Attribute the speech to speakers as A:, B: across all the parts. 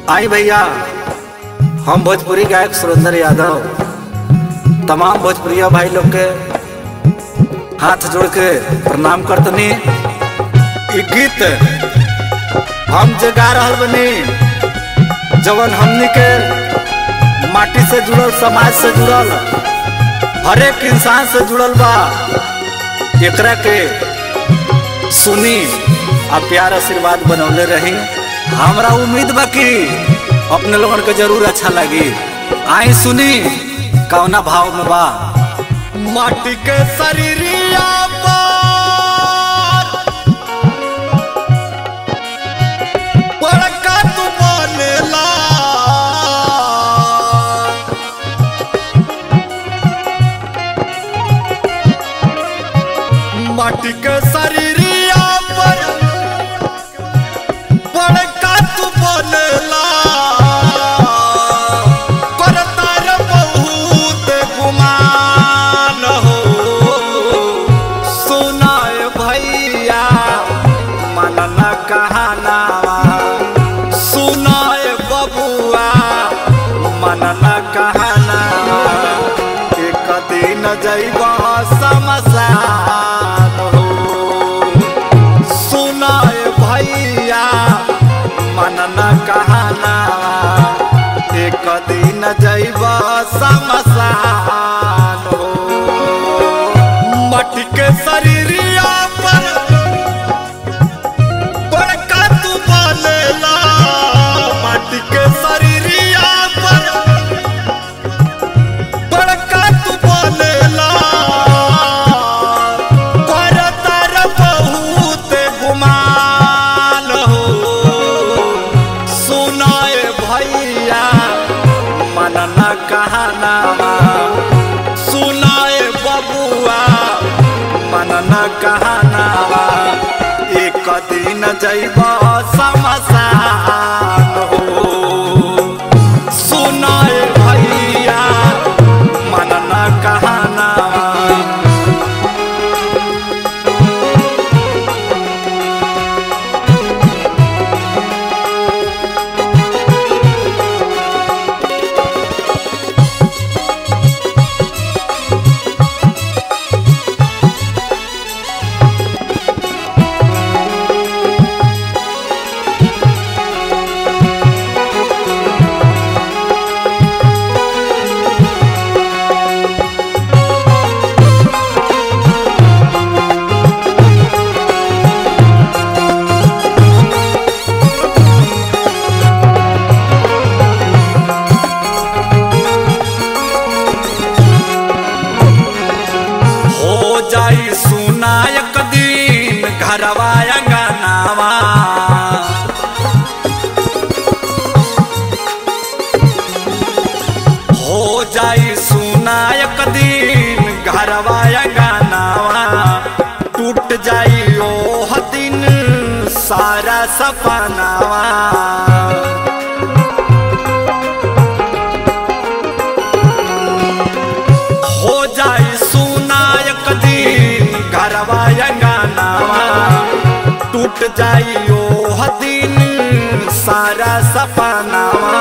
A: आई भैया हम भोजपुरी गायक सुरेंद्र यादव तमाम भोजपुरिया भाई लोग के हाथ जोड़ के प्रणाम करतनी ई गीत हम जे गा रहल बनी जवन हमनी के माटी से जुड़ल समाज से जुड़ल हर एक इंसान से जुड़ल बा एकरा के सुनी आ प्यार आशीर्वाद बनौले रही हमरा उम्मीद बा कि अपने लोगन के जरूर अच्छा लगी आई सुनी कौना भाव में बा
B: माटी के शरीरिया पर बड़का तू बनेला माटी के शरीरिया पर बड़का तू बनेला करता रे बहुत गुमान हो सुनाए भैया
A: मन न कहनावा
B: सुनाए बबुआ
A: मन न कहनावा एक दिन जैबा शमशान हो
B: सुनाए भैया
A: मन न कहनावा एक दिन जैबा शमशान हो
B: मटी के शरीरिया पर बड़का तू बनेला मटी के शरीरिया पर बड़का तू बनेला करता रे बहुत गुमान हो सुनाए भैया
A: मन न कहनावा
B: सुनाए बबुआ
A: मन न कहनावा एक दिन जैबा शमशान हो
B: सुनाए भैया
A: मन न कहनावा
B: हो जाई सुनायक दिन घरवा अंगनावा हो जाई सुनायक दिन घरवा अंगनावा टूट जाई ओह दिन सारा सपनावा हो जाई सुनायक दिन घरवा अंगनावा टूट जाई ओह दिन सारा सपनावा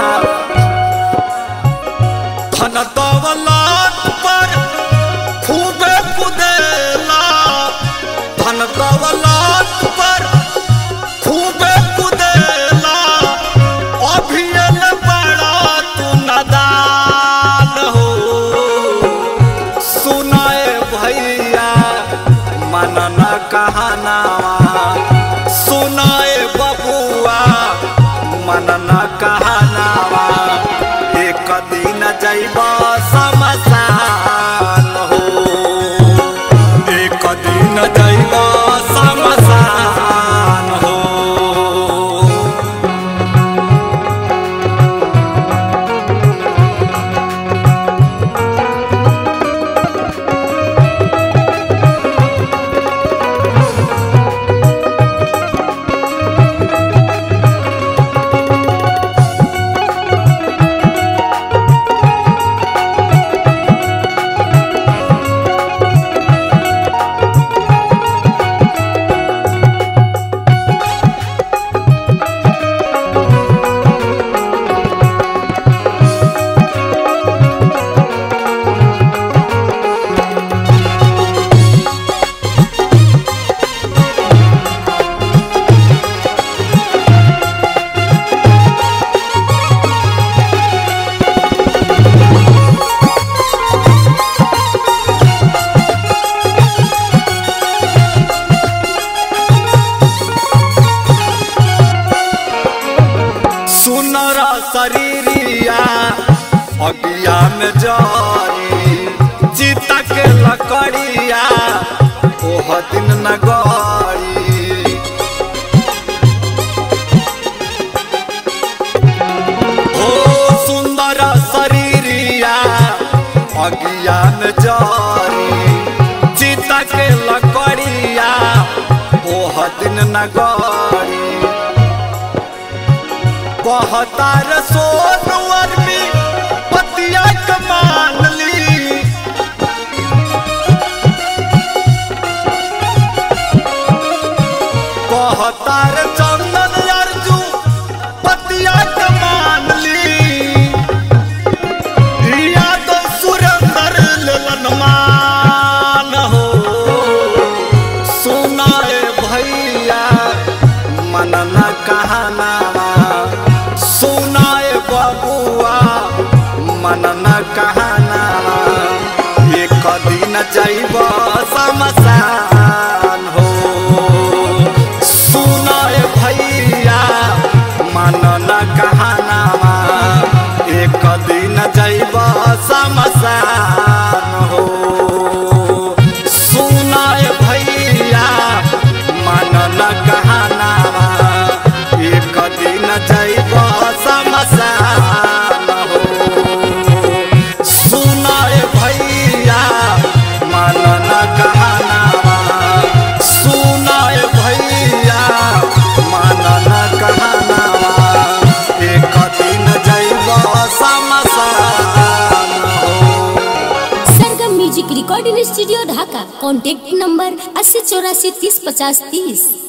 B: धन दौलत पर खूबे कुदेला धन दौलत पर खूबे कुदेला अभियल बड़ा तू नदान हो सुनाए भैया
A: मन न कहनावा
B: सुनाए बबुआ
A: मन न कहनावा एक दिन जैबा शमशान हो
B: एक दिन जैबा
A: शमशान हो
B: दिन न गड़ी ओ सुंदर शरीरिया अज्ञान जारी चिता के लकड़िया ओह दिन न गड़ी कहतार सोनवर में पतिया कमान ली कहतार चंदन अर्जू पतिया कमान ली याद सुरंदर ललन मान हो सुनाए भैया मन न कहना सुनाए बबुआ मन न कहना एक दिन जैब शमशान हो सुनाए भैया मन न कहना एक दिन जैब शमशान हो सुनाए भैया मन न कहना एक दिन जैब शमशान हो सुनाए भैया मन न कहना सुनाए भैया मन न कहना एक दिन जैब शमशान हो
C: Sargam music recording studio Dhaka contact number अस्सी चौरासी तीस पचास तीस